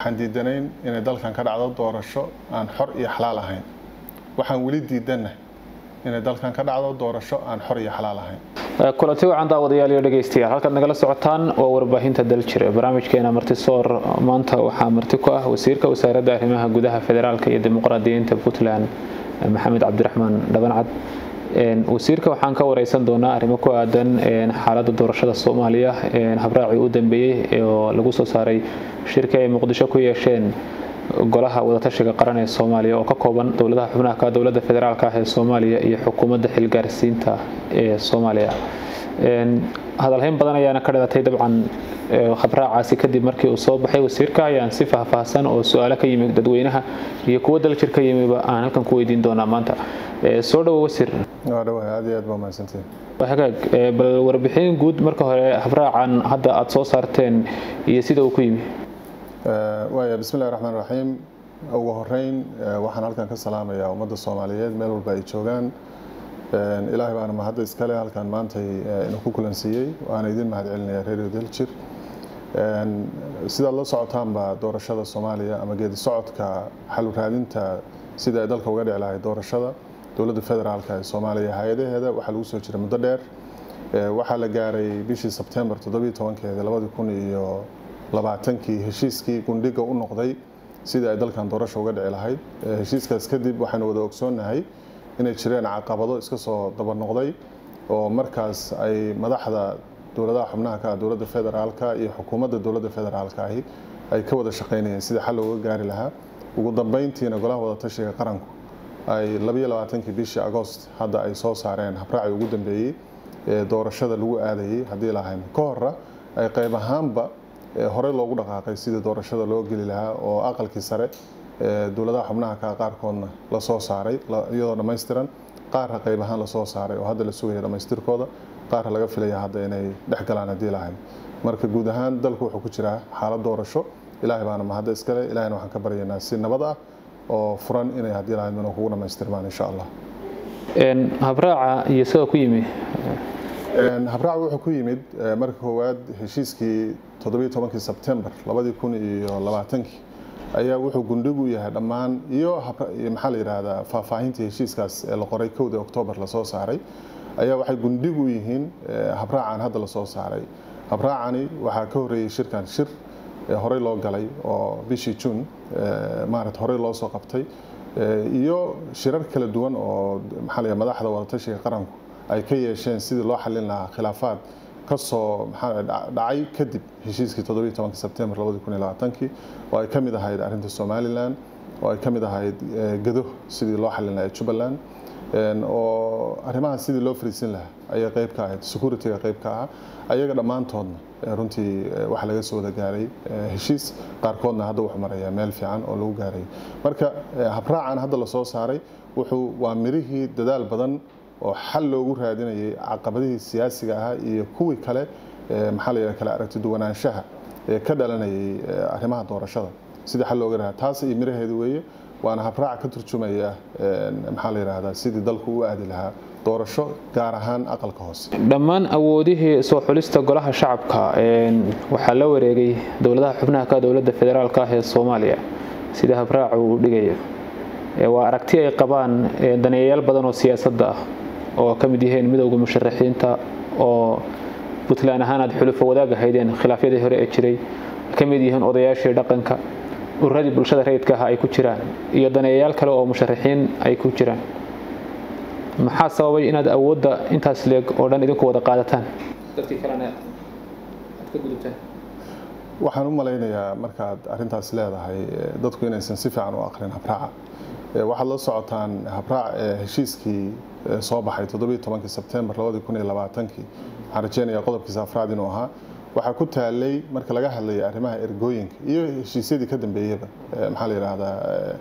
waxaan diidanayn inay dalkan ka dhacdo doorasho aan xor iyo xalaal ahayn waxaan weli diidanna inay dalkan ka dhacdo doorasho aan xor iyo xalaal ahayn kulanti wacan daawadayaal iyo dhegeystayaal halkaad nagala socotaan waa warbaahinta daljir barnaamijkeena martisoor maanta waxaa marti ku ah wasiirka wasaaradda arrimaha gudaha federaalka iyo dimuqraadiyiinta puntland maxamed cabdiraxmaan dhabancad wasiirka waxaan ka wareysan doonaa arrimo ku aadan xaaladda doorashada soomaaliya habraacii u dambeeyey oo lagu soo saaray shirka ay muqdisho ku yeesheen golaha wadatashiga qaran ee soomaaliya oo ka kooban dowladaha xubnaha ka dowladda federaalk ah ee soomaaliya iyo xukuumadda xilgaarsiinta ee soomaaliya hadalhayn badan ayaana ka dhalatay dabcan habraacaasi kadib markii uu soo baxay wasiirka ayaan si faahfaahsan oo su-aalo ka yimi dadweynaha iyo kuwo daljir ka yimiba aan halkan ku weydiin doonaa maanta soo dhawo wasiir aad iyo aad baa mahadsantihin hagaag bal warbixin guud marka hore habraacan hadda aada soo saarteen iyo sida uu ku yimi waaya bismillahi raxmaan raxiim ugu horeyn waxaan halkan ka salaamayaa ummadda soomaaliyeed meel walba ay joogaan ilaahay baana mahadda iskale halkan maantay ina ku kulansiiyey waana idin mahad celinaya radio daljir sidaad la socotaanba doorashada soomaaliya ama geedi socodka xal raadinta sida ay dalka uga dhici lahay doorashada dowladda federaalk ee soomaaliya hay-adaheeda waxaa lagu soo jiray muddo dheer waxaa la gaaray bishii sebtembar toddobiyo tobankeeda labadi kun iyo labaatankii heshiiskii gundhiga u noqday sidii ay dalkan doorasha uga dhici lahayd heshiiskaas kadib waxaynu wada ogsoonnahay inay jireen caqabado iska soo daba noqday oo markaas ay madaxda dowladaha xubnaha ka ah dowladda federaalka iyo xukuumadda dowladda federaalka ahi ay ka wada shaqaynayeen sidii xal looga gaari lahaa ugu dambeyntiina golaha wadatashiga qaranku ay labayo labaatankii bishii agost hadda ay soo saareen habraacii ugu dambeeyey ee doorashada lagu aadayey haddii lahayn ka hora ay qayb ahaanba horey loogu dhaqaaqay sidii doorashada loo geli lahaa oo aqalkii sare dowladaha xubnaha ka qaarkoodna lasoo saaray iyadoo dhammaystiran qaarra qayb ahaan lasoo saaray oo hadda la sugaya dhammaystirkooda qaarra laga filaya hadda inay dhex galaan haddii lahayn marka guud ahaan dalku wuxuu ku jiraa xaalad doorasho ilaahay baana mahadda iskale ilahayna waxaan ka baryaynaa si nabad ah oo furan inay haddii lahayn inuu kugu dhammaystirmaan insha allah habraaca iyo sidoo ku yimi habraac wuxuu ku yimid marka koowaad heshiiskii toddobiyo tobankii sebtembar labadii kun iyo labaatankii ayaa wuxuu gundhig u yahay dhammaan iyo maxaa la yidhaahdaa faahfaahintii heshiiskaas ee la qoray kowda oktoobar lasoo saaray ayaa waxay gundhig u yihiin habraacan hadda lasoo saaray habraacani waxaa ka horreeyey shirkan shir horey loo galay oo bishii juun maarat horey loo soo qabtay iyo shirar kala duwan oo maxaa la madaxda wadatashiga qaranku ay ka yeesheen sidii loo xalin lahaa khilaafaad kasoo dhacay kadib heshiiskii toddobiyo tobanki sebtembar labadi kun iyo labaatankii oo ay ka mid ahayd arrinta somalilan oo ay ka mid ahayd gado sidii loo xalin lahaa jubbaland oo arrimaha sidii loo fariisin lahaa ayay qayb ka ahayd securityga qayb ka ahaa ayaga dhammaantoodna runtii waxaa laga soo wada gaaray heshiis qaarkoodna hadda wuxuu marayaa meel fiican oo lagu gaaray marka habraacan hadda lasoo saaray wuxuu waa mirihii dadaal badan oo xal loogu raadinayay caqabadihii siyaasiga ahaa iyo kuwii kale maxaa la yidhaha kale aragti duwanaanshaha ee ka dhalanayay arrimaha doorashada sidii xal looga raada taas iyo miraheedu weeye waana habraac ka turjumaya maxaa la yidhaahdaa sidii dalku u aadi lahaa doorasho gaar ahaan aqalka hoose dhammaan awoodihii soo xulista golaha shacabka waxaa la wareegay dowladaha xubnaha ka dowladda federaalk ah ee soomaaliya sida habraacu uu dhigayo waa aragti ay qabaan daneeyayaal badan oo siyaasadda ah oo ka mid yihiin midowda musharaxiinta oo puntland ahaan aad xulufo wadaag ahaydeen khilaafyadii hore ee jiray ka mid yihiin odayaashii dhaqanka ururadii bulshada rayidka ah ay ku jiraan iyo daneeyayaal kale oo musharaxiin ay ku jiraan maxaa sababay inaad awoodda intaas leeg oo dhan idinku wada qaadataan waxaan u malaynayaa markaad arrintaas leedahay dadku inaysan si fiican u aqrin habraaca waxaad la socotaan habraac heshiiskii soo baxay toddobiyo tobankii sebtembar labadii kun iyo labaatankii waxaan rajeynayaa qodobkiisa afraad inuu ahaa waxaa ku taalay marka laga hadlayay arrimaha ergooyinka iyo heshiisyadii ka dambeeyaba maxaa la yidhaahdaa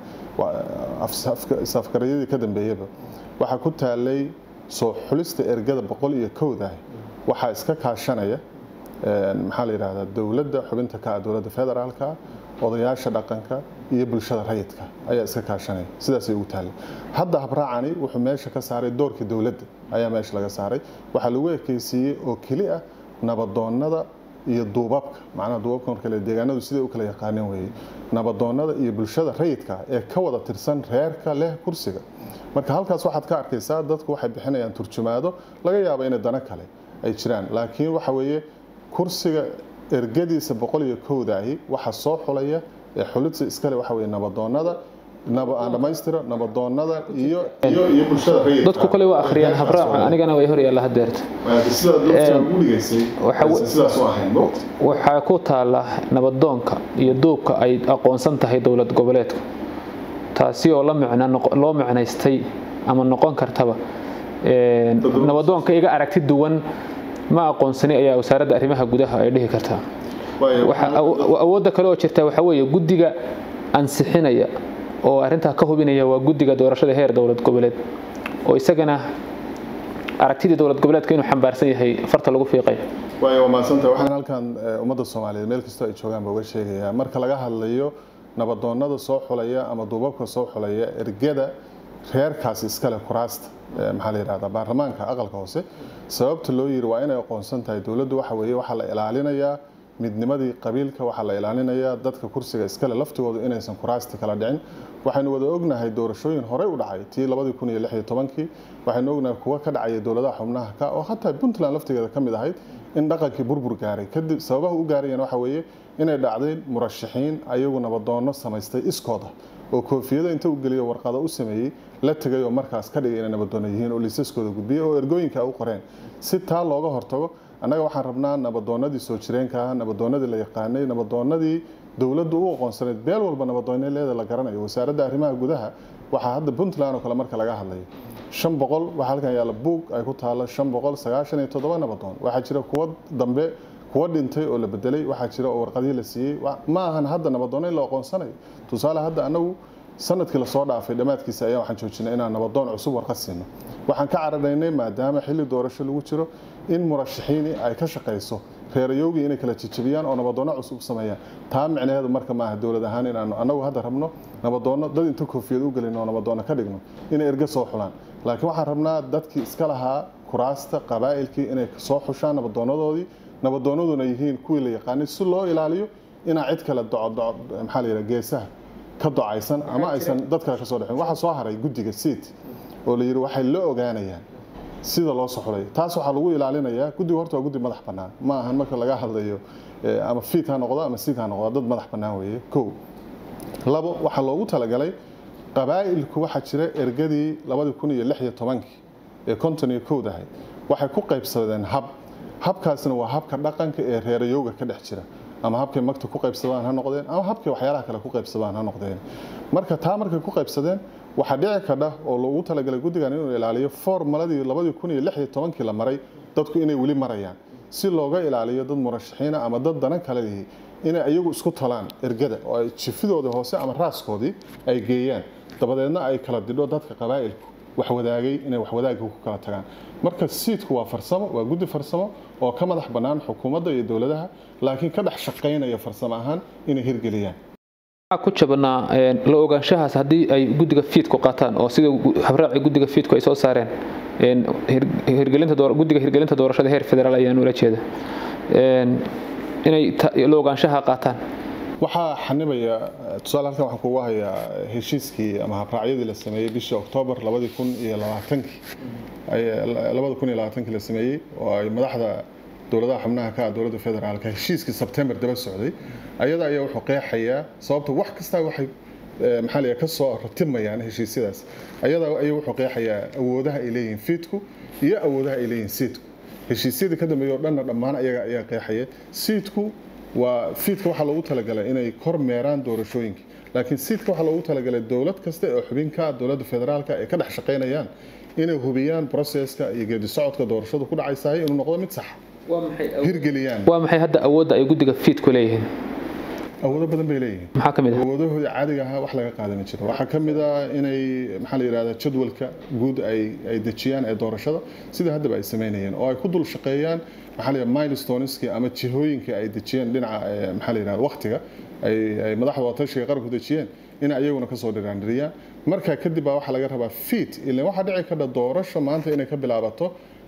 safgaryadii ka dambeeyaba waxaa ku taalay soo xulista ergada boqol iyo kowdah waxaa iska kaashanaya maxaa la yidhaahdaa dowladda xubinta ka ah dowladda federaalka odayaasha dhaqanka iyo bulshada rayidka ayaa iska kaashanaya sidaasay ugu taallay hadda habraacani wuxuu meesha ka saaray doorkii dowladda ayaa meesha laga saaray waxaa lagu ekeysiiyey oo keli ah nabadoonnada iyo duubabka macnaha duubabka marka le deegaanadu siday u kala yaqaaneen weeye nabadoonnada iyo bulshada rayidka ee ka wada tirsan reerka leh kursiga marka halkaas waxaad ka arkaysaa dadku waxay bixinayaan turjumaado laga yaabo inay dano kale ay jiraan laakiin waxa weeye kursiga ergadiisa boqol iyo kowdaahi waxa soo xulaya ee xulidsa iskale waxa weye nabadoonnada aan dhamaystira nabadoonnada iyo iyo bulshada rayidka dadku kale waa akhriyaan habraaca anigana way hor yaalla hadeerta waxaa ku taala nabadoonka iyo duubka ay aqoonsan tahay dowlad goboleedku taasi oo loo micnaystay ama noqon kartaba nabadoonka iga aragti duwan ma aqoonsani ayaa wasaaradda arrimaha gudaha ay dhihi kartaa awoodda kale oo jirta waxaa weeye guddiga ansixinaya oo arrintaa ka hubinaya waa guddiga doorashada heer dowlad goboleed oo isagana aragtidii dowlad goboleedka inuu xambaarsan yahay farta lagu fiiqay waay waa mahadsanta waxaan halkan ummadda soomaaliyeed meel kastoo ay joogaan ba uga sheegayaa marka laga hadlayo nabadoonnada soo xulaya ama duubabka soo xulaya ergada reerkaasi iskale kuraasta maxaa la yidhahdaa baarlamaanka aqalka hoose sababta loo yiri waa inay aqoonsan tahay dowladdu waxa weeye waxaa la ilaalinayaa midnimadii qabiilka waxaa la ilaalinayaa dadka kursiga iskale laftigoodu inaysan kuraasti kala dhicin waxaynu wada ognahay doorashooyin horey u dhacay tii labadii kun iyo lix iyo tobankii waxaynu ognahay kuwa ka dhacaya dowladaha xubnaha ka oo hataa puntland laftigeeda ka mid ahayd in dhaqankii burbur gaaray kadib sababaha u gaarayeen waxa weeye inay dhacdeen murashaxiin ayagu nabadoonno samaystay iskooda oo koofiyada inta u geliyo warqado u sameeyey la tegay oo markaas ka dhigay inay nabadoonno yihiin oo liisaskooda gudbiyey oo ergooyinka u qoreen si taa looga hortago annaga waxaan rabnaa nabadoonnadii soo jireenka ah nabadoonnadii la yaqaanay nabadoonnadii dowladdu u aqoonsanayd beel walba nabadoonleeda la garanayo wasaaradda arrimaha gudaha waxaa hadda puntland oo kale marka laga hadlayo shan boqol waxaa halkan yaalla buug ay ku taalo shan boqol sagaashan iyo toddoba nabadoon waxaa jira kuwa dambe kuwa dhintay oo la bedelay waxaa jira oo warqadihii la siiyey ma ahan hadda nabadoonno in la aqoonsanayo tusaale hadda anagu sanadkii lasoo dhaafay dhammaadkiisa ayaa waxaan joojinay inaan nabadoon cusub warqad siino waxaan ka cararaynay maadaama xilli doorasho lagu jiro in murashaxiini ay ka shaqayso reerayowgii inay kala jijabiyaan oo nabadoonno cusub sameeyaan taa micnaheedu marka maaha dowlad ahaan inaanu anagu hadda rabno nabadoonno dad inta koofiyad u gelin oo nabadoonno ka dhigno inay erga soo xulaan laakiin waxaan rabnaa dadkii iska lahaa kuraasta qabaa'ilkii inay soo xushaan nabadoonadoodii nabadoonnaduna yihiin kuwii la yaqaanay si loo ilaaliyo inaa cid kale maxaa la yidhaha geesaha ka docaysan ama aysan dad kale ka soo dhexin waxaa soo haray guddiga siit oo la yidhi waxay la ogaanayaan sida loo soxulay taas waxaa lagu ilaalinayaa guddiga horta waa guddi madax bannaan ma ahan marka laga hadlayo ama fiit ha noqdo ama siit ha noqdo dad madax bannaan weeye kow labo waxaa loogu talagalay qabaa'ilku waxaa jira ergadii labadii kun iyo lix iyo tobankii ee konton iyo kowdahay waxay ku qaybsadeen hab habkaasna waa habka dhaqanka ee reerayowga ka dhex jira ama habkay magta ku qaybsadaan ha noqdeen ama habkay waxyaalaha kale ku qaybsadaan ha noqdeen marka taa markay ku qaybsadeen waxaa dhici kadha oo loogu talagalay guddigan inuu ilaaliyo formaladii labadii kun iyo lix iyo tobankii la maray dadku inay weli marayaan si looga ilaaliyo dad murashaxiina ama dad danan kale lihi inay iyagu isku talaan ergada oo ay jifidoodii hoose ama raaskoodii ay geeyaan dabadeedna ay kala didho dadka qabaa'ilku waxwadaagay inay waxwadaagga ku kala tagaan marka siidku waa farsamo waa guddi farsamo oo ka madax bannaan xukuumadda iyo dowladaha laakiin ka dhex shaqaynaya farsamo ahaan inay hirgeliyaan ku jabnaa la ogaanshahaas haddii ay guddiga fiidku qaataan oo sida habraaci guddiga fiidku ay soo saareen guddiga hirgelinta doorashada heer federaal ayaan ula jeeda inay la ogaanshaha qaataan waxaa xanibaya tusaale halkan waxaan kugu hayaa heshiiskii ama habraacyadii la sameeyey bishii oktoobar labadii kun iyo labaatankii labada kun iyo labaatankii la sameeyey oo ay madaxda dowladaha xubnaha ka ah dowladda federaalka heshiiskii sebtembar daba socday ayada ayaa wuxuu qeexayaa sababta wax kasta waxay maxaa la ka soo ratimayaan heshiisyadaas ayada ayaa wuxuu qeexayaa awoodaha ay leeyihiin fiidku iyo awoodaha ay leeyihiin siidku heshiisyadii ka dambeeyay oo dhanna dhammaan ayaga ayaa qeexaya siidku waa fiidka waxaa loogu talagalay inay kormeeraan doorashooyinka laakiin siidka waxaa loogu talagalay dowlad kasta oo xubinka ah dowladda federaalka ay ka dhex shaqaynayaan inay hubiyaan proseska iyo geedi socodka doorashadu ku dhacaysahay inuu noqdo mid saxa hirgeliyaan waa maxay hadda awoodda ay guddiga fiidku leeyihiin awoodo badan bay leeyihiin maxaa ka mid ah awoodahooda caadiga ahaa wax laga qaadani jiro waxaa ka mid ah inay maxaa la yidhahdaa jadwalka guud ay ay dejiyaan ee doorashada sida haddaba ay sameynayeen oo ay ku dul shaqeeyaan maxaa la yidhahdaa milestoneski ama jihooyinkii ay dejiyeen dhinaca maxaa la yidhahdaa waqtiga ay ay madaxda watashiga qaranku dejiyeen inay ayaguna kasoo dhiraandhiriyaan marka kadib baa waxaa laga rabaa fiit ilan waxaa dhici karta doorasho maanta inay ka bilaabato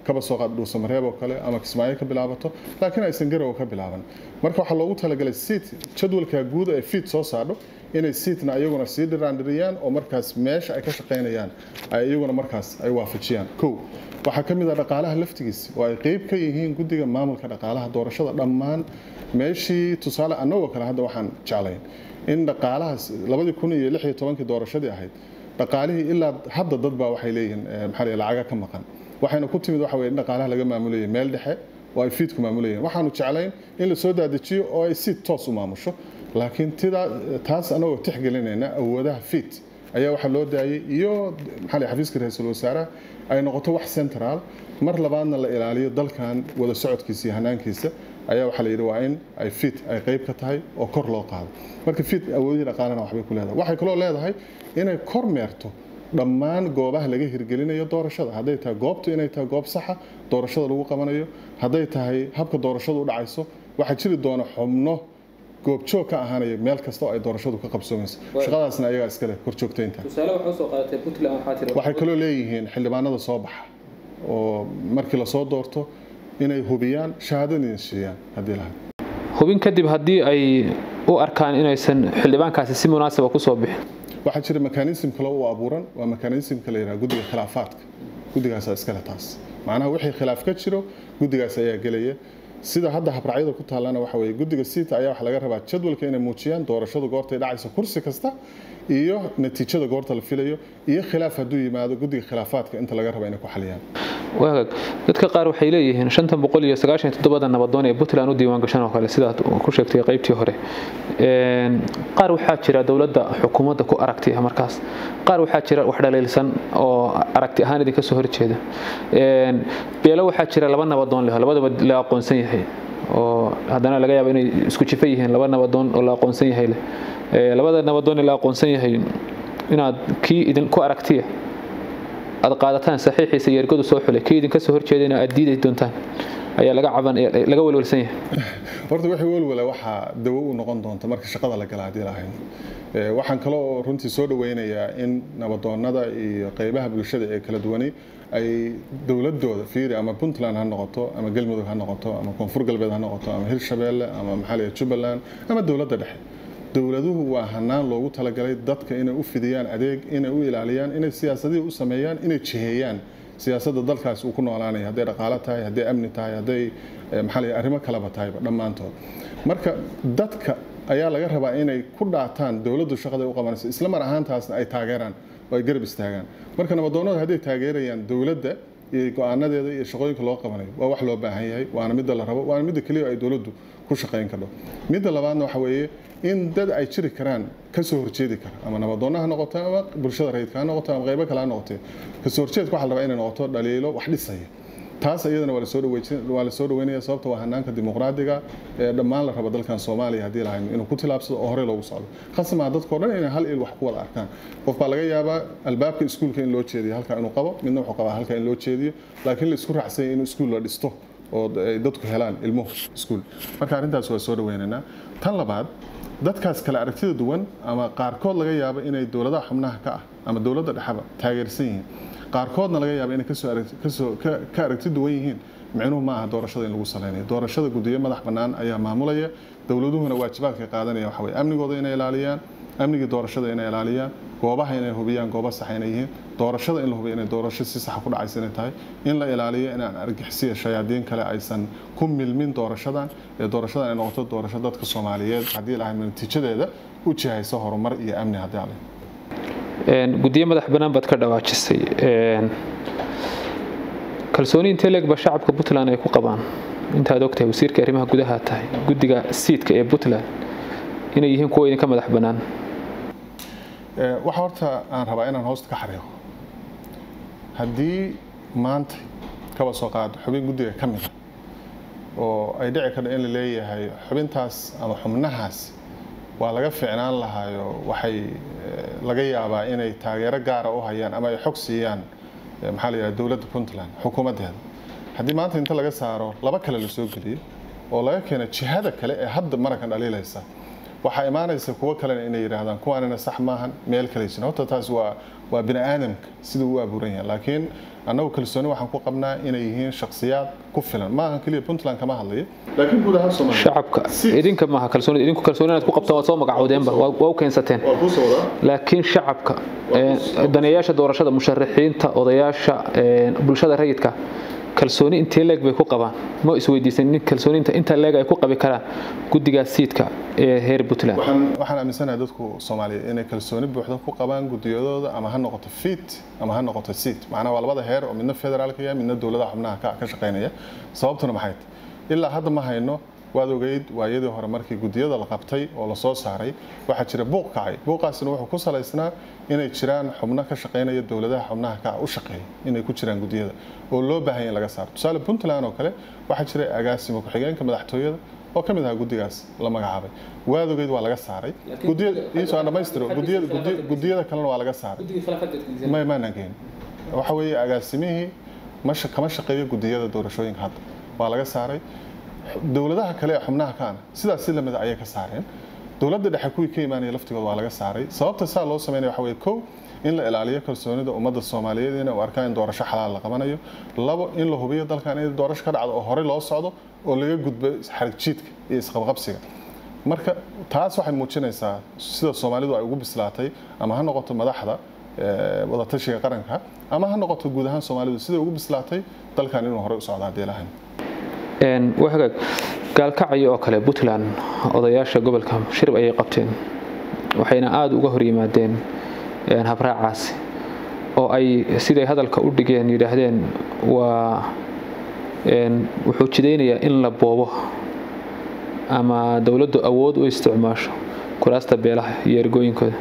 kaba soo qaad dhuusamareeb oo kale ama kismaayo ka bilaabato laakiin aysan garow ka bilaaban marka waxaa loogu talagalay siit jadwalka guud ee fiid soo saadho inay siitna iyaguna sii dhiraandhiriyaan oo markaas meesha ay ka shaqaynayaan ay iyaguna markaas ay waafajiyaan kow waxaa ka mid ah dhaqaalaha laftigiisa oo ay qeyb ka yihiin guddiga maamulka dhaqaalaha doorashada dhammaan meeshii tusaale annagoo kale hadda waxaan jeclayn in dhaqaalahaas labadii kun iyo lix iyo tobankii doorashadii ahayd dhaqaalihii ilaa hadda dad baa waxay leeyihiin maxaa la lacaga ka maqan waxayna ku timid waxa weye in dhaqaalaha laga maamulayay meel dhexe oo ay fiidku maamulayeen waxaanu jeclayn in la soo daadajiyo oo ay si toos u maamusho laakiin tidaa taas anagoo tixgelinayna awoodaha fiid ayaa waxaa loo daayay iyo maxaa la xafiiska ra-iisul wasaaraha ay noqoto wax central mar labaadna la ilaaliyo dalkan wada socodkiisa iyo hanaankiisa ayaa waxaa la yidhi waa in ay fiid ay qayb ka tahay oo kor loo qaado marka fiid awoodihii dhaqaalana waxbay ku leedahay waxay kaloo leedahay inay kor meerto dhammaan goobaha laga hirgelinayo doorashada hadday tahay goobtu inay tahay goob saxa doorashada lagu qabanayo hadday tahay habka doorashadu u dhacayso waxaa jiri doona xubno goobjoog ka ahaanaya meel kasta oo ay doorashadu ka qabsoomayso shaqadaasna ayagaa iskale korjoogtaynta waxay kaloo leeyihiin xildhibaanada soo baxa oo markii lasoo doorto inay hubiyaan shahaadadina siiyaan haddii lahayd hubin kadib haddii ay u arkaan inaysan xildhibaankaasi si munaasaba kusoo bixin waxaa jira mekanism kale u abuuran waa mekanismka la yidhaha guddiga khilaafaadka guddigaasa iskale taas macnaha wixii khilaaf ka jiro guddigaas ayaa gelaya sida hadda habracyada ku taallana waxa weye guddiga siita ayaa waxa laga rabaa jadwalka inay muujiyaan doorashadu goortay dhacayso kursi kasta iyo natiijada goorta la filayo iyo khilaaf hadduu yimaado guddiga khilaafaadka inta laga raba inay ku xaliyaan waagaag dadka qaar waxay leeyihiin shantan boqol iyo sagaashan iyo toddobada nabadoon ee puntland u diiwaan gashan oo kale sidaad ku sheegtay qaybtii hore qaar waxaa jira dowladda xukuumadda ku aragtiya markaas qaar waxaa jira wax dhaliilsan oo aragti ahaan idinka soo horjeeda beelo waxaa jira laba nabadoon leh labadaba la aqoonsan yahay oo haddana laga yaabo inay isku jifa yihiin laba nabadoon oo la aqoonsan yahay leh labada nabadoon ee la aqoonsan yahay inaad kii idinku aragtiya aad qaadataan saxiixiisa iyo ergadu soo xulay kii idinka soo horjeedayna aad diidi doontaan ayaa laga caban laga welwelsan yahay horta wixii welwela waxaa dawo u noqon doonta marka shaqada la gala haddii lahayn waxaan kaloo runtii soo dhaweynayaa in nabadoonnada iyo qeybaha bulshada ee kala duwani ay dowladooda fiiri ama puntland ha noqoto ama galmudug ha noqoto ama koonfur galbeed ha noqoto ama hirshabeelle ama maxaa la jubbaland ama dowladda dhexe dowladuhu waa hanaan loogu talagalay dadka inay u fidiyaan adeeg inay u ilaaliyaan inay siyaasadihii u sameeyaan inay jiheeyaan siyaasadda dalkaas uu ku noolaanaya hadday dhaqaalo tahay hadday amni tahay hadday maxaa la arrimo kaleba tahayba dhammaantood marka dadka ayaa laga rabaa inay ku dhaataan dowladdu shaqada u qabanaysa isla mar ahaantaasna ay taageeraan oo ay garab istaagaan marka nabadoonnada hadday taageerayaan dowladda iyo go-aanadeeda iyo shaqooyinka loo qabanayo waa wax loo baahan yahay waana midda la rabo waana midda keliya ay dowladdu ku shaqayn kardho midda labaadna waxa weeye in dad ay jiri karaan kasoo horjeedi kara ama nabadoonna ha noqoto ama bulshada rayidka ha noqoto ama qaybo kale ha noqotee kasoo horjeedka waxa la rabaa inay noqoto dhaliilo wax dhisaya taas iyadana waa la soo dhaweynaya sababta waa hanaanka dimuqraadiga ee dhammaan la rabo dalkan soomaaliya haddii lahayn inuu ku tilaabsado oo horey loogu socdo khasmaa dadkao dhan inay hal il wax ku wada arkaan qof baa laga yaabaa albaabka iskuulka in loo jeediyo halka inuu qabo midna wuxuu qabaa halka in loo jeediyo laakiin la isku raacsanya inuu iskuul la dhisto oo ay dadku helaan ilmuhu iskuul marka arrintaas waa soo dhaweynaynaa tan labaad dadkaas kale aragtida duwan ama qaarkood laga yaabo inay dowladaha xubnaha ka ah ama dowladda dhexeba taageersan yihiin qaarkoodna laga yaabo inay ka aragti duwan yihiin micnuhu ma aha doorashada in lagu salaynayo doorashada guddiyo madax bannaan ayaa maamulaya dowladuhuna waajibaadka qaadanaya waxa weye amnigooda inay ilaaliyaan amnigii doorashada inay ilaaliyaan goobaha inay hubiyaan goobo sax inay yihiin doorashada in la hubiyo inay doorasho si saxa ku dhacaysa inay tahay in la ilaaliyo inaan argixisiya shayaadiin kale aysan ku milmin doorashadan ee doorashadan ay noqoto doorasho dadka soomaaliyeed haddii lahayd natiijadeeda u jihaysa horumar iyo amni haddii ale guddiyo madax bannaan baad ka dhawaajisay kalsooni intee leegba shacabka puntland ay ku qabaan intaad ogtahay wasiirka arrimaha gudaha tahay guddiga siidka ee puntland inay yihiin kuwa idinka madax bannaan waxa horta aan rabaa inaan hoosta ka xariiqo haddii maanta kaba soo qaado xubin guddiga ka mida oo ay dhici karto in la leeyahay xubintaas ama xubnahaas waa laga ficnaan lahaayo waxay laga yaabaa inay taageero gaara u hayaan ama ay xog siiyaan maxaa la yidhaha dowladda puntland xukuumaddeeda haddii maanta inta laga saaro laba kale la soo geliyo oo laga keeno jihada kale ee hadda marankan dhaliilaysa waxaa imaanaysa kuwo kalena inay yidhaahdaan kuwaanina sax maahan meel kale jirin horta taas waa waa bini aadamka siduu u abuuran yahay laakiin annagu kalsooni waxaan ku qabnaa inay yihiin shakhsiyaad ku filan ma ahan keliya puntland kama hadlayo laakiin guud ahaan soomaaliya shacabka idinka maaha kalsoonida idinku kalsooni inaad ku qabtaan waad soo magacowdeenba waa waa u keensateen waa ku soo wadaa laakiin shacabka ee, daneeyaasha doorashada musharaxiinta odayaasha ee, bulshada rayidka kalsooni intee leeg bay ku qabaan ma isweydiisan in kalsooniinta inta leeg ay ku qabi karaan guddigaas siidka ee heer puntland waxaan waxaan aaminsanahay dadku soomaaliyeed inay kalsooni buuxda ku qabaan gudiyadooda ama ha noqoto fit ama ha noqoto seat macnaha waa labada heer oo midna federaalka ya midna dowladaha xubnaha ka ka shaqaynaya sababtuna maxay tahay ilaa hadda ma hayno waad ogeyd waayadii hore markii gudiyada la qabtay oo la soo saaray waxaa jira buuq kacay buuqaasina wuxuu ku salaysnaa inay jiraan xubno ka shaqaynaya dowladaha xubnaha ka u shaqeeya inay ku jiraan gudiyada oo loo baahan yahay in laga saaro tusaale puntland oo kale waxaa jira agaasimo ku-xigeenka madaxtooyada oo ka mid ahaa guddigaas la magacaabay waad ogeyd waa laga saaray gudiyada iisoo aan dhamaystiro gudiyada gudi- gudiyada kalena waa laga saaray may maanaan geyn waxa weeye agaasimihii ma sha- kama shaqeeyo gudiyada doorashooyinka hadda waa laga saaray dowladaha kale ee xubnaha kaana sidaas si lamida ayay ka saareen dowladda dhexe kuwii ka imaanaya laftigooda waa laga saaray sababta saa loo sameynaya waxa weeye kow in la ilaaliyo kalsoonida ummadda soomaaliyeed inay u arkaan in doorasho xalaal la qabanayo labo in la hubiyo dalkan in doorasho ka dhacdo oo horey loo socdo oo laga gudbo xarig jiidka iyo isqabqabsiga marka taas waxay muujinaysaa sida soomaalidu ay ugu bislaatay ama ha noqoto madaxda ee, wadatashiga qaranka ama ha noqoto guud ahaan soomaalidu siday ugu bislaatay dalkan inuu horey u socdo haddii lahayn Een, waa hagaag gaalkacyo oo kale puntland odayaasha gobolka shirb ayay qabteen waxayna aada uga hor yimaadeen een, habraacaasi oo ay siday hadalka u dhigeen yidhaahdeen waa een, wuxuu jidaynayaa in la boobo ama dowladdu awood u isticmaasho kuraasta beelaha iyo ergooyinkooda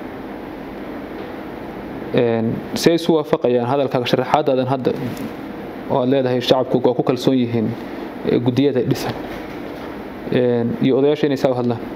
Een, si ay isu waafaqayaan hadalkaaga sharaxaadaadan hadda oo aad leedahay shacabku waa ku kalsoon yihiin ee gudiyada dhisan Een, iyo odayaasha inay saa u hadlaan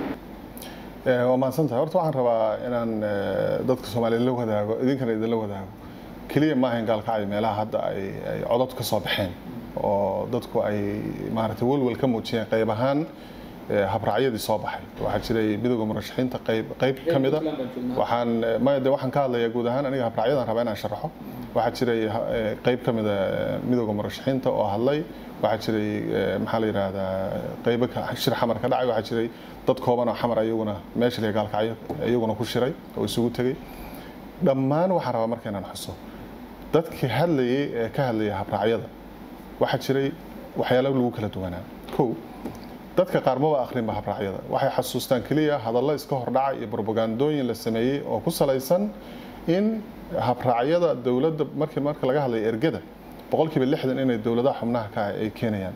Ee, waa mahadsantahay horta waxaan rabaa inaan ee, dadka soomaaliyeed la wadaago idinkana idinla wadaago keliya ma ahayn gaalkacyo meelaha hadda ay ay codod ka soo baxeen oo dadku ay maaragtay welwel ka muujiyeen qayb ahaan ee, habraacyadii soo baxay waxaa jiray midowda murashaxiinta qayb qayb ka mida waxaan ee, maya de waxaan ka hadlayaa guud ahaan aniga habraacyadan rabaa inaan sharaxo waxaa jiray ha- ee, qayb ka mida ee, midowda murashaxiinta oo hadlay waxaa jiray ee, maxaa la yidhaahdaa qaybo ka- shir xamar ka dhacay waxaa jiray dad kooban oo xamar ayaguna meesha la gaalkacyo iyaguna ku shiray oo isugu tegey dhammaan waxaan rabaa marka inaan xuso dadkii hadlayay ee ka hadlayay habraacyada waxaa jiray waxyaalo lagu kala duwanaa kow dadka qaar maba akhrinba habraacyada waxay xasuustaan keliya hadallo iska hordhaca iyo propagandooyin la sameeyey oo ku salaysan in habraacyada dowladda markii marka laga hadlayo ergada boqolkiiba lixdan inay dowladaha xubnaha ka ah ay keenayaan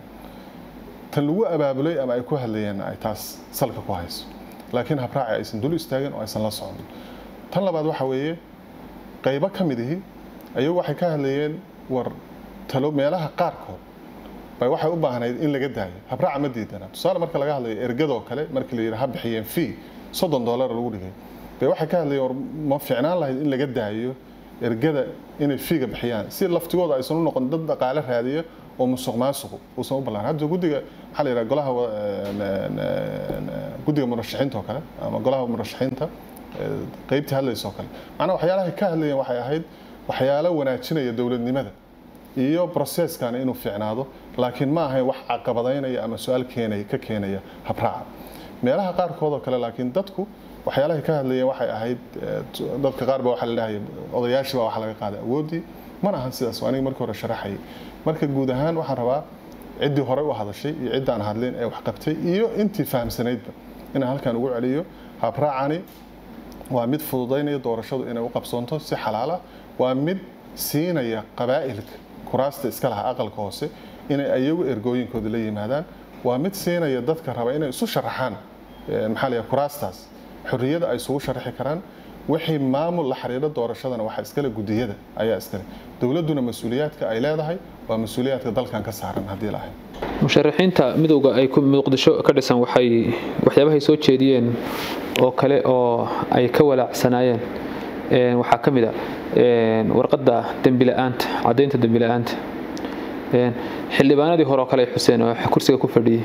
tan lagu abaabulay ama ay ku hadlayeen ay taas salka ku hayso laakiin habraaci aysan dul istaagin oo aysan la socon tan labaad waxa weeye qaybo ka mid ihi ayagu waxay ka hadlayeen war talo meelaha qaarkood bay waxay u baahnayd in laga daayo habraaca ma diidana tusaale marka laga hadlayo ergadoo kale markii la yidhi ha bixiyeen fee soddon dollar lagu dhigay bay waxay ka hadlayeen war ma fiicnaan lahayd in laga daayo ergada inay fiiga bixiyaan si laftigooda aysan u noqon dad dhaqaale raadiya oo musuq maasuqu uusan u ballaan hadda guddiga maxaa la yidhaha golaha wa- een, een, guddiga murashaxiinta oo kale ama golaha murashaxiinta ee, qaybtii hadlaysa oo kale macnaha waxyaalahay ka hadlayeen waxay ahayd waxyaalo wanaajinaya dowladnimada iyo processkan inuu fiicnaado laakiin ma ahayn wax caqabadaynaya ama su-aal keenaya ka keenaya habraaca meelaha qaarkood oo kale laakiin dadku waxyaalahay ka hadlayeen waxay ahayd eh, t- dadka qaar ba waxaa la dhahaya odayaashii baa waxa laga qaaday awooddii mana ahan sidaas waa aniga markii hore sharaxayay marka guud ahaan waxaan rabaa ciddii hore u hadashay iyo ciddaan hadlin ee wax qabtay iyo intii fahamsanaydba inaan halkan ugu celiyo habraacani waa mid fududaynaya doorashadu inay u qabsoonto si xalaala waa mid siinaya qabaa'ilka kuraasta iska laha aqalka hoose inay ayagu ergooyinkooda la yimaadaan waa mid siinaya dadka raba inay isu sharaxaan eh, maxaa la yidhaha kuraastaas xorriyada ay isugu sharaxi karaan wixii maamul la xiriira doorashadana waxaa iskale gudiyada ayaa iskale dowladduna mas-uuliyaadka ay leedahay waa mas-uuliyaadka dalkan ka saaran haddii la ahayn musharaxiinta midowga ay ku muqdisho ka dhisan waxay waxyaabahay soo jeediyeen oo kale oo ay ka walaacsanaayeen een, waxaa ka mid a een, warqadda dembi la-aanta caddaynta dembi la-aanta een, xildhibaanadii hore oo kale ay xuseen oo kursiga ku fadhiyey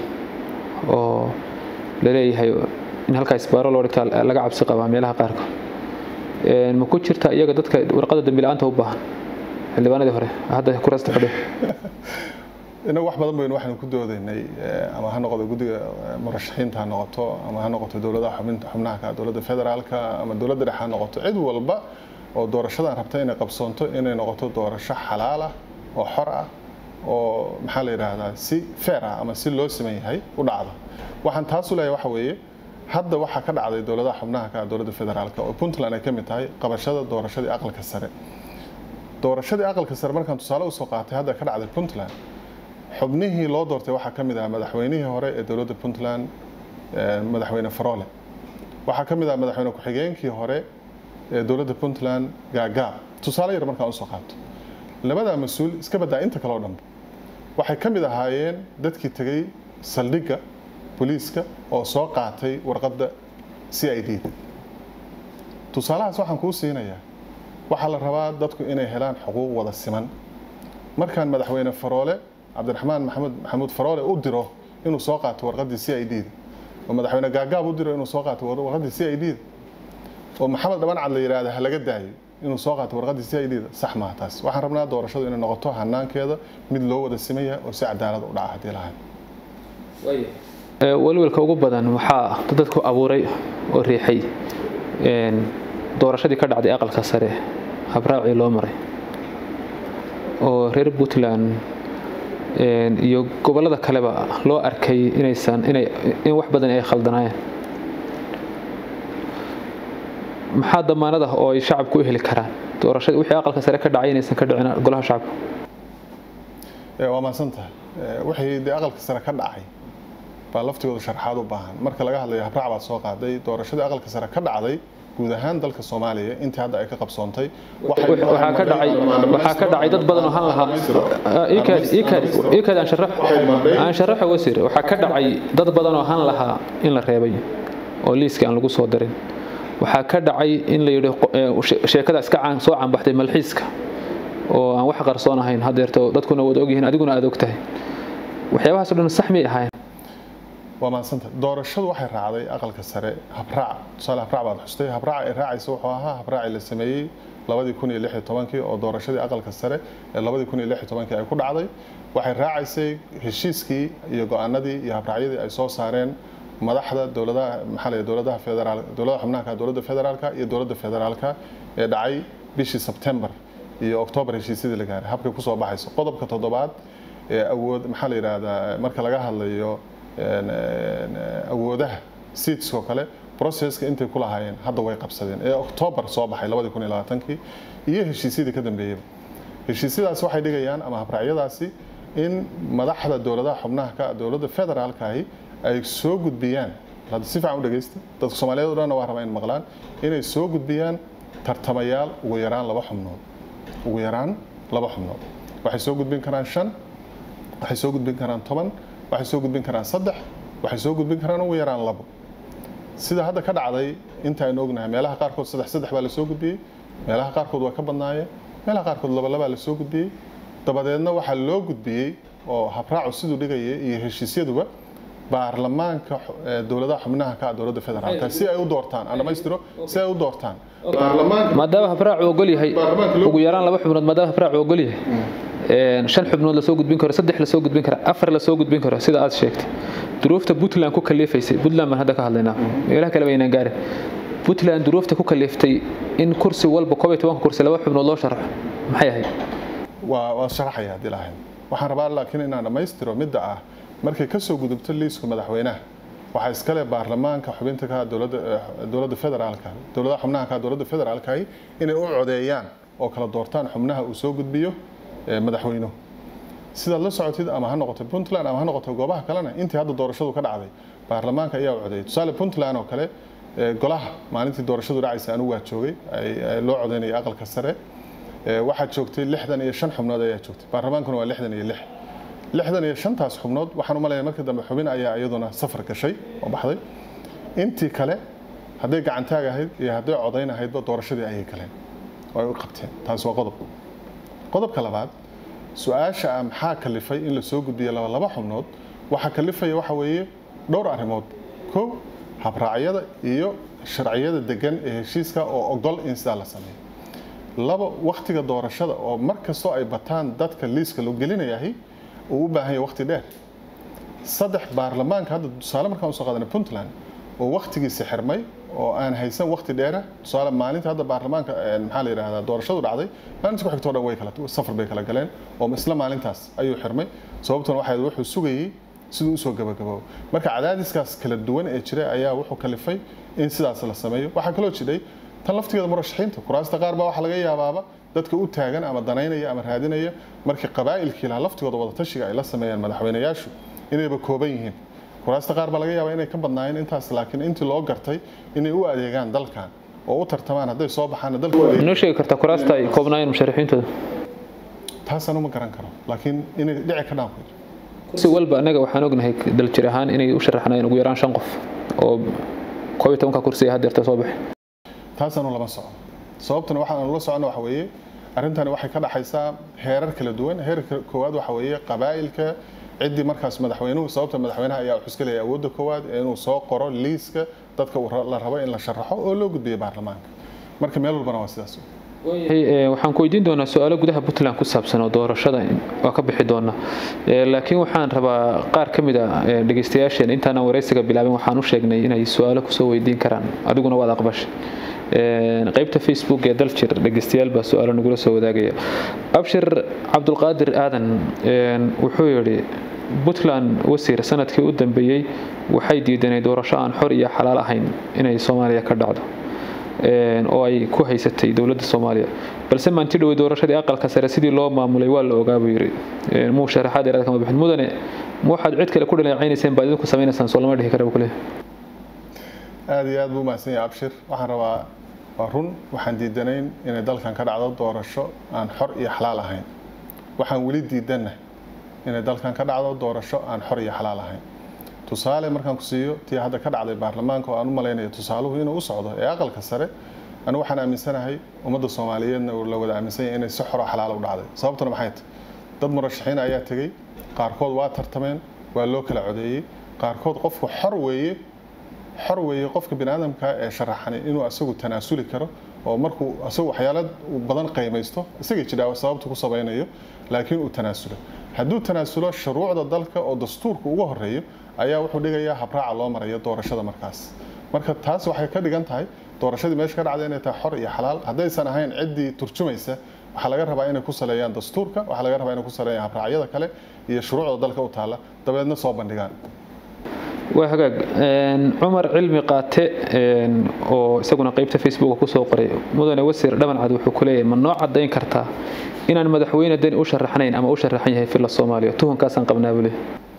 oo la leeyahay in halkaa isbaaro loo dhigtaa laga cabsi qabaa meelaha qaarkood ma ku jirta iyaga dadka warqada dambi la-aanta u baahan xildhibaanadii hore hadda kurasta fadhiya inagu wax badan baynu waxaynu ku doodaynay ama ha noqoto guddiga murashaxiinta ha noqoto ama ha noqoto dowladaha xubnaha ka dowladda federaalka ama dowladda dhexe ha noqoto cid walba oo doorashadan rabta inay qabsoonto inay noqoto doorasho xalaal ah oo xor ah oo maxaa la yidhaahdaa si fair ah ama si loo siman yahay u dhacda waxaan taas u leeyahay waxa weeye hadda waxaa ka dhacday dowladaha xubnaha ka dowladda federaalka oo puntland ay ka mid tahay qabashada doorashadii aqalka sare doorashadii aqalka sare markaan tusaale usoo qaatay hadda ka dhacday puntland xubnihii loo doortay waxaa ka mid ah madaxweynihii hore ee dowladda puntland madaxweyne farole waxaa ka mid ah madaxweyne ku-xigeenkii hore ee dowladda puntland gaagaab tusaale yar markaan usoo qaato labadaa mas-uul iska badaa inta kaleo dhanba waxay ka mid ahaayeen dadkii tegey saldhigga booliiska oo soo qaatay warqadda c i d da tusaalahaas waxaan kuu siinayaa waxaa la rabaa dadku inay helaan xuquuq wada siman markaan madaxweyne faroole cabdiraxmaan maxamed maxamuud faroole u diro inuu soo qaato warqaddii c i d da oo madaxweyne gaagaab u diro inuu soo qaato warqaddii c i d da oo maxamed dhabancad la yidhaahda ha laga daayo inuu soo qaato warqaddii c i d da sax maaha taas waxaan rabnaa doorashadu inay noqoto hanaankeeda mid loo wada siman yahay oo si cadaalad u dhaca haddii lahayn welwelka ugu badan waxaa dadku abuuray oo riixay doorashadii ka dhacday aqalka sare habraacii loo maray oo reer puntland iyo gobolada kaleba loo arkay inaysan inay in wax badan ay khaldanaayeen maxaa damaanad ah oo ay shacabku u heli karaan doorashadii wixii aqalka sare ka dhacay inaysan ka dhicin golaha shacabka waa mahadsan tahay wixii dee aqalka sare ka dhacay baa laftigooda sharxaad u baahan marka laga hadlayo habraac baad soo qaaday doorashadii aqalka sare ka dhacday guud ahaan dalka soomaaliya intii hadda ay ka qabsoontay waxaa ka dhacay waxaa ka dhacay dad badan oo han lahaa iikaad aan sharaxo aan sharaxo wasiir waxaa ka dhacay dad badan oo han lahaa in la reebay oo liiska aan lagu soo darin waxaa ka dhacay in la yidhi sheekada iska caan soo caanbaxday malxiiska oo aan wax qarsoon ahayn haddeerto dadkuna wada ogyihiin adiguna aad og tahay waxyaabahaas o dhan sax miyay ahaayeen waa maadsanta doorashadu waxay raacday aqalka sare habraac tusaale habraac baad xustay habraac ay raacaysa wuxuu ahaa habraacii la sameeyey labadii kun iyo lix iyo tobankii oo doorashadii aqalka sare ee labadii kun iyo lix iyo tobankii ay ku dhacday waxay raacaysay heshiiskii iyo go-aanadii iyo habraacyadii ay soo saareen madaxda dowladaha maxaa la dowladaha federaal dowladaha xubnaha dowladda federaalka iyo dowladda federaalka ee dhacay bishii September iyo October heshiisyadii la gaaray habkay ku soo baxayso qodobka toddobaad ee awood maxaa la yiraahdaa marka laga hadlayo awoodaha seats oo kale processka intay ku lahaayeen hadda way qabsadeen ee October soo baxay 2020 iyo heshiisyadii ka dambeeyay heshiisyadaas waxay dhigayaan ama habraacyadaasi in madaxda dowladaha xubnaha ka dowladda federaalka ahi ay soo gudbiyaan hadda si fiican u dhageysta dadka Soomaaliyeed oo dhan waa rabaa in maqlaan inay soo gudbiyaan tartamayaal ugu yaraan laba xubnood ugu yaraan laba xubnood waxay soo gudbin karaan shan waxay soo gudbin karaan toban waxay soo gudbin karaan saddex waxay soo gudbin karaan ugu yaraan labo sida hadda ka dhacday inta aynu ognahay meelaha qaarkood saddex saddex baa la soo gudbiyey meelaha qaarkood waa ka badnaayeen meelaha qaarkood laba labaa la soo gudbiyey dabadeedna waxaa loo gudbiyey oo habraacu siduu dhigayay iyo heshiisyaduba baarlamaanka dowladaha xubnaha ka dowladda federaalka si ay u doortaan aan dhamaystiro si ay u doortaan maadaama habraacu ogol yahay ugu yaraan laba xubnood maadaama habraacu ogol yahay shan xubnood lasoo gudbin karo saddex lasoo gudbin karo afar lasoo gudbin karo sida aad sheegtay duruufta puntland ku kaliifaysay puntland baan hadda ka hadlaynaa meelaha kale baynaan gaarin puntland duruufta ku kaliiftay in kursi walba koob iyo tobanka kursi laba xubnood loo sharaxo maxay ahayd waa waa sharaxaya haddii lahayn waxaan rabaa laakiin inaan dhammaystiro midda ah markay ka soo gudubto liiska madaxweynaha waxaa iskale baarlamaanka xubinta ka dowladda dowladda federaalka dowladaha xubnaha ka dowladda federaalka inay u codeeyaan oo kala doortaan xubnaha uu soo gudbiyo madaxweynuhu sidaad la socotid ama ha noqoto puntland ama ha noqoto goobaha kalena intii hadda doorashadu ka dhacday baarlamaanka ayaa u codeeyay tusaale puntland oo kale golaha maalintii doorashadu dhacaysa anigu waa joogay loo codeynayay aqalka sare waxaa joogtay lixdan iyo shan xubnood ayaa joogtay baarlamaankuna waa lixdan iyo lix lixdan iyo shantaas xubnood waxaan u malayaa markii dambe xubin ayaa iyaduna safar gashay oo baxday intii kale hadday gacantaag ahayd iyo hadday codayn ahaydba doorashadii ayay galeen oo ay u qabteen taas waa qodob qodobka labaad su-aasha ah maxaa kalifay in la soo gudbiyo laba laba xubnood waxaa kalifaya waxa weeye dhowr arrimood kow habraacyada iyo sharciyada degan ee heshiiska oo ogol in sidaa la sameeyo laba waktiga doorashada oo mar kastoo ay bataan dadka liiska loo gelinayahay uu u baahan yahay waqti dheer saddex baarlamaanka hadda tusaale markaan usoo qaadanay puntland oo waktigiisi xirmay oo aan haysan waqti dheera tusaale maalinta hadda baarlamaanka maxaa la yidhahdaa doorashadu dhacday maalinta ku xigtoo dhan way kala safar bay kala galeen oo isla maalintaas ayuu xirmay sababtuna waxay wuxuu sugayey siduu usoo gabagaboobo marka cadaadiskaas kala duwan ee jira ayaa wuxuu kalifay in sidaas la sameeyo waxaa kaloo jidhay tan laftigeeda murashaxiinta kuraasta qaar baa waxaa laga yaabaaba dadka u taagan ama danaynaya ama raadinaya markii qabaa'ilkii lahaa laftigooda wadatashiga ay la sameeyaan madaxweynayaashu inayba kooban yihiin kuraasta qaar baa laga yaabaa inay ka badnaayeen intaas laakiin intii loo gartay inay u adeegaan dalkan oo u tartamaan hadday soo baxaan dalka noo sheegi kartaa kuraasta ay koobnaayeen musharaxiintooda taasaan uma garan karo laakiin inay dhici ka dhaan kursi walba annaga waxaan ognahay daljir ahaan inay u sharaxnayeen ugu yaraan shan qof oo koob iyo tobanka kursi ay haddeerta soo baxay taasaanu lama soco sababtuna waxaanu la socona waxa weeye arrintani waxay ka dhaxaysaa heerar kala duwan heerka koowaad waxa weeye qabaa'ilka ciddii markaas madaxweynuhu sababta madaxweynaha ayaa wuxuu iska leeyahay awoodda koowaad inuu soo qoro liiska dadka la rabo in la sharaxo oo loo gudbiyo baarlamaanka marka meel walbana waa sidaas waxaan ku weydiin doonaa su-aalo gudaha puntland ku saabsan oo doorashada waa ka bixi doona laakiin waxaan rabaa qaar ka mid a dhegeystayaasheen intaanan wareysiga bilaabin waxaan u sheegnay inay su-aalo kusoo weydiin karaan adiguna waad aqbashay qaybta facebook ee daljir dhegeystayaal baa su-aalo nagula soo wadaagaya abshir cabdulqaadir aadan wuxuu yidhi puntland wasiir sanadkii u dambeeyey waxay diidanay doorasho aan xor iyo xalaal ahayn inay soomaaliya ka dhacdo oo ay ku haysatay dowladda soomaaliya balse maanti dhowey doorashadii aqalka sare sidii loo maamulay waa la ogaa buu yidhi muu sharaxaad dheeraad kama bixin mudane ma waxaad cid kale ku dhaleecaynayseen baad idinku samaynaysaan soo lama dhihi kara buu ku leeyahay aada iyo aad buu mahadsan yahay abshir waxaan rabaa waa run waxaan diidanayn inay dalkan ka dhacdo doorasho aan xor iyo xalaal ahayn waxaan weli diidanna inay dalkan ka dhacdo doorasho aan xor iyo xalaal ahayn tusaale markaan ku siiyo tii hadda ka dhacday baarlamaanka oo aan u malaynayo tusaaluhu inuu u socdo ee aqalka sare anigu waxaan aaminsanahay ummadda soomaaliyeedna la wada aaminsan yahay inay si xoro xalaal u dhacday sababtuna maxay tahay dad murashaxiin ayaa tegey qaarkood waa tartameen waa loo kala codeeyey qaarkood qofku xor weeye xor weeye qofka biniaadamka ee sharaxani inuu asagu tanaasuli karo oo markuu asagu waxyaala badan qiimaysto isagay jidhaa sababta ku sabaynayo laakiin uu tanaasulo hadduu tanaasulo shuruucda dalka oo dastuurka uga horeeyo ayaa wuxuu dhigayaa habraaca loo marayo doorashada markaas marka taas waxay ka dhigan tahay doorashadii meesha ka dhacda inay tahay xor iyo xalaal haddaysan ahayn ciddii turjumaysa waxaa laga rabaa inay ku saleeyaan dastuurka waxaa laga rabaa inay ku saleeyaan habraacyada kale iyo shuruucda dalka u taalla dabeedna soo bandhigaan waa hagaag cumar cilmi qaate oo isaguna qeybta facebook kusoo qoray mudane wasiir dhamancad wuxuu ku leeyahay ma noo cadayn kartaa inaan madaxweyne deni u sharaxnayn ama u sharaxan yahay filla soomaaliya tuhunkaasaan qabnaa bule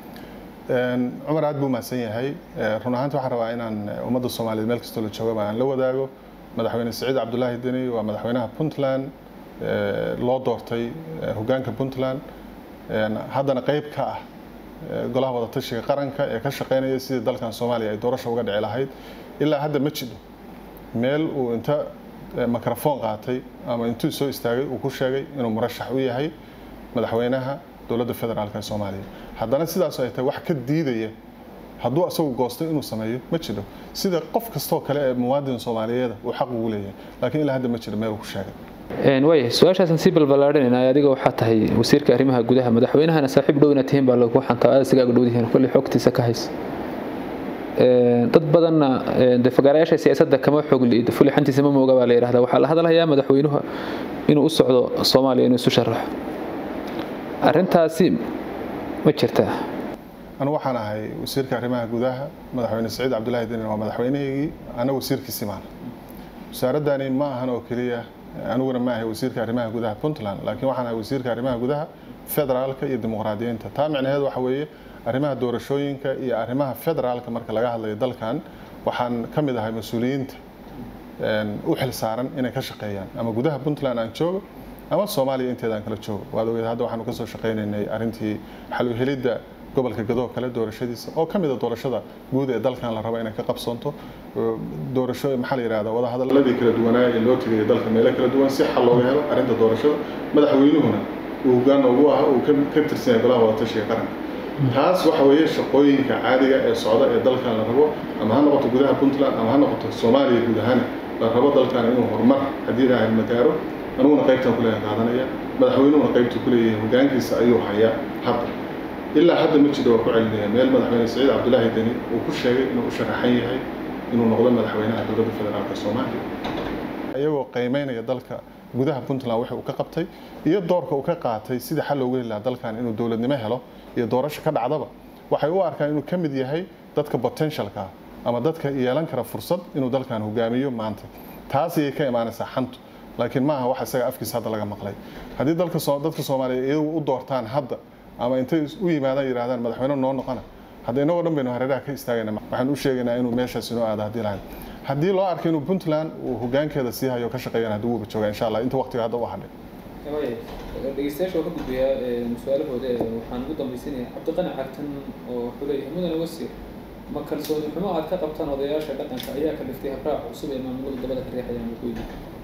cumar aad buu mahadsan yahay run ahaanti waxaan rabaa inaan ummadda soomaaliyeed meel kastoo la joogaba aan la wadaago madaxweyne siciid cabdulaahi deni waa madaxweynaha puntland loo doortay hogaanka puntland haddana qeyb ka ah golaha wadatashiga qaranka ee ka shaqeynaya sidii dalkan soomaaliya ay doorasha uga dhici lahayd ilaa hadda ma jidho meel uu inta mikrofon qaatay ama intuu soo istaagay uu ku sheegay inuu murashax u yahay madaxweynaha dowladda federaalk ee soomaaliya haddana sidaas ay tahay wax ka diidaya hadduu asagu goosto inuu sameeyo ma jiro sida qof kastoo kale ee muwaadin soomaaliyeeda uu xaq ugu leeyahay laakiin ilaa hadda ma jiro meel uu ku sheegay waaya su-aashaasan sii balballaadhinayna adiga waxaa tahay wasiirka arrimaha gudaha madaxweynahana saaxiib dhow inaad tihiin baa lagu xantaa aad isagaa dhowdihiin kolley xogtiisa ka haysa dad badanna de fagaarayaasha siyaasadda kama xog liid fuli xantiisa ma mooga baa la yidhahdaa waxaa la hadalhayaa madaxweynuhu inuu u socdo soomaaliya inuu isu sharaxo arrintaasi ma jirtaa anu waxaan ahay wasiirka arrimaha gudaha madaxweyne siciid cabdulaahi denin waa madaxweynahaygii ana wasiirkiisii maana wasaaradani ma ahan oo keliya aniguna ma ahay wasiirka arrimaha gudaha puntland laakiin waxaan ahay wasiirka arrimaha gudaha federaalka iyo dimuqraadiyiinta taa micnaheed waxa weeye arrimaha doorashooyinka iyo arrimaha federaalka marka laga hadlayo dalkan waxaan ka mid ahay mas-uuliyiinta u xil saaran inay ka shaqeeyaan ama gudaha puntland aan joogo ama soomaaliya inteeda aan kala joogo waad ogeed hadda waxaanu kasoo shaqaynaynay arrintii xal u helidda gobolka gadoo kale doorashadiisa oo ka mid a doorashada guud ee dalkan la rabo inay ka qabsanto doorasho maxaa la yidhahdaa wadahadaladii kala duwanaa ee loo tegaya dalka meelo kala duwan si xal looga helo arrinta doorashada madaxweynuhuna uu hoggaan ugu ah uu ka tirsan yahay golaha wadatashiga qaranka taas waxa weeye shaqooyinka caadiga ee socda ee dalkan la rabo ama ha noqoto gudaha puntland ama ha noqoto soomaaliya guud ahaan la rabo dalkan inuu horumar haddii ilaahay ma gaaro aniguna qaybtan kuleeyahay qaadanaya madaxweynuhuna qaybtu kuleeyahay hogaankiisa ayuu hayaa hadda ilaa hadda ma jiro waa ku celinaya meel madaxweyne saciid cabdulaahi deni uu ku sheegay inuu u sharaxan yahay inuu noqdo madaxweynaha dowladda federaalka soomaaliya iyagoo qiimeynaya dalka gudaha puntland wixii uu ka qabtay iyo doorka uu ka qaatay sidii xal loogu heli lahaa dalkan inuu dowladnimo helo iyo doorasho ka dhacdaba waxay u arkaan inuu ka mid yahay dadka potentialka ama dadka yeelan kara fursad inuu dalkan hogaamiyo maanta taas ayay ka imaanaysaa xantu laakiin ma aha wax isaga afkiisa hadda laga maqlay haddii dalka dadka soomaaliya iyagu u doortaan hadda ama intay u yimaadaan yidhahdaan madaxweyne noo noqona hadda inagoo dhan baynu hareeraha ka istaagayna waxaan u sheegaynaa inuu meeshaas inoo aado haddii lahayn haddii loo arko inuu puntland uu hogaankeeda sii hayo ka shaqeeyana haddii wuuba joogaa insha allah inta waqtiga hadda u hadhay dhegeystayaasha waa ka gudbayaa su-aalahooda waxaan ugu dambaysiinaya cabdiqani cagtan oo wuxuu leeyahay mudane wasiir ma kalsooni xumo aad ka qabtaan odayaasha dhaqanka ayaa ka dhiftay habraac cusub ee maamulada dabada ka riixayaan waqooyi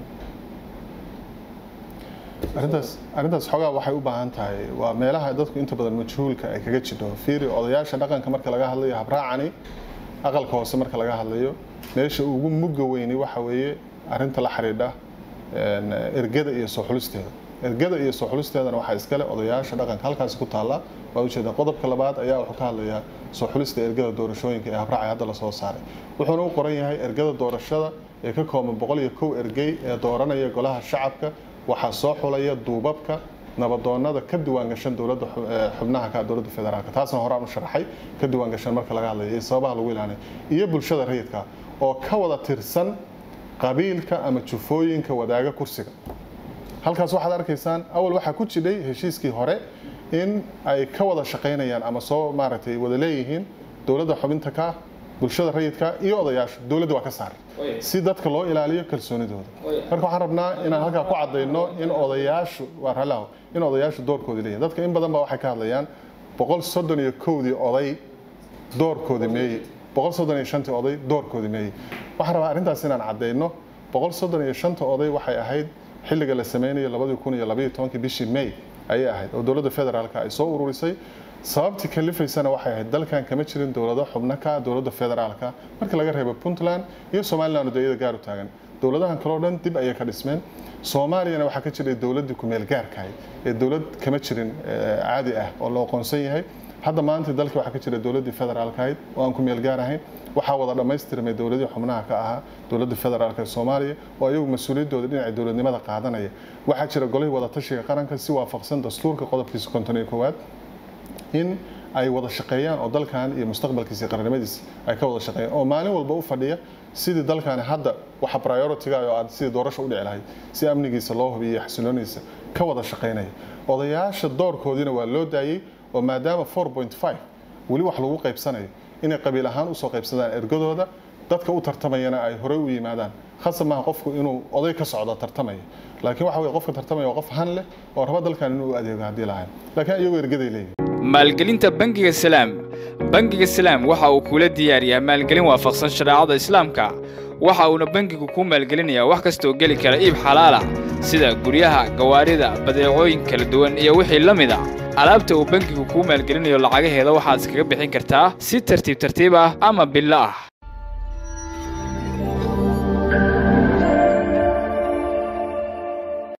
arrintaas arrintaas xogaa waxay u baahan tahay waa meelaha dadku inta badan majhuulka ay kaga jidho fiiri odayaasha dhaqanka marka laga hadlayo habraacani aqalka hoose marka laga hadlayo meesha ugu mugga weyni waxa weeye arrinta la xidhiidha ergada iyo soo xulisteeda ergada iyo soo xulisteedana waxaa iskale odayaasha dhaqanka halkaasi ku taalla waa ujeeda qodobka labaad ayaa wuxuu ka hadlayaa soo xulista ergada doorashooyinka ee habraacay hadda lasoo saaray wuxuuna u qoran yahay ergada doorashada ee ka kooban boqol iyo kow ergey ee dooranaya golaha shacabka waxaa soo xulaya duubabka nabadoonada ka diwaangashan dowladda xubnaha ka dowladda federaalka taasna horaan u sharaxay ka diwaangashan marka laga hadlayo iyo sababaha lagu ilaanay iyo bulshada rayidka oo ka wada tirsan qabiilka ama jufooyinka wadaaga kursiga halkaas waxaad arkaysaan awal waxaa ku jidhay heshiiskii hore in ay ka wada shaqaynayaan ama soo maaragtay wada leeyihiin dowladda xubinta ka bulshada rayidka iyo odayaasha dowladda waa ka saaray si dadka loo ilaaliyo kalsoonidooda marka waxaan rabnaa inaan halkaa ku cadayno in odayaashu waa ralaho in odayaashu doorkoodi leeyihin dadka in badan ba waxay ka hadlayaan boqol soddon iyo kowdii oday doorkoodi meeye boqol soddon iyo shantii oday doorkoodi meeye waxaan rabaa arrintaas inaan cadayno boqol soddon iyo shanta oday waxay ahayd xilliga la sameynayo labadii kun iyo labaiyo tobankii bishii may ayay ahayd oo dowladda federaalka ay soo ururisay sababtii kalifaysana waxay ahayd dalkan kama jirin dowlado xubno ka dowladda federaalka marka laga reebo puntland iyo somaliland oo iyada gaar u taagan dowladahan kaleo dhan dib ayay ka dhismeen soomaaliyana waxaa ka jiray dowladdii kumeel gaarkahay ee dowlad kama jirin caadi ah oo la aqoonsan yahay hadda maanta dalkii waxaa ka jira dowladdii federaalka ahayd oo aan kumeel gaar ahayn waxaa wada dhammaystirmay dowladii xubnaha ka ahaa dowladda federaalka ee soomaaliya oo iyagu mas-uuliyaddooda dhinaca dowladnimada qaadanaya waxaa jira golihii wada tashiga qaranka si waafaqsan dastuurka qodobkiisa konton iyo koowaad in ay wada shaqeeyaan oo dalkan iyo mustaqbalkiisa iyo qarannimadiisa ay ka wada shaqeeyaan oo maalin walba u fadhiya sidii dalkani hadda waxa priority-ga oo aad sidii doorasho u dhici lahayd si amnigiisa loo hubiyo iyo xasiloonidiisa ka wada shaqeynaya odayaasha doorkoodiina waa loo daayey oo maadaama 4.5 weli wax lagu qaybsanayo inay qabiil ahaan usoo qaybsadaan ergadooda dadka u tartamayana ay horey u yimaadaan khasab maaha qofku inuu oday ka socdo tartamaya laakiin waxa weye qofka tartamaya waa qof han leh oo raba dalkan inuu u adeego haddii lahayn laakiin iyagoo ergaday leeyihin maalgelinta bangiga salaam bangiga salaam waxa uu kula diyaariyaa maalgelin waafaqsan shareecada islaamka waxa uuna bangigu kuu maalgelinayaa wax kasta oo geli kara iib xalaal ah sida guryaha gawaarida badeecooyin kala duwan iyo wixii la mid a alaabta uu bangigu kuu maalgelinayo lacagaheeda waxaad iskaga bixin kartaa si tartiib tartiib ah ama billo ah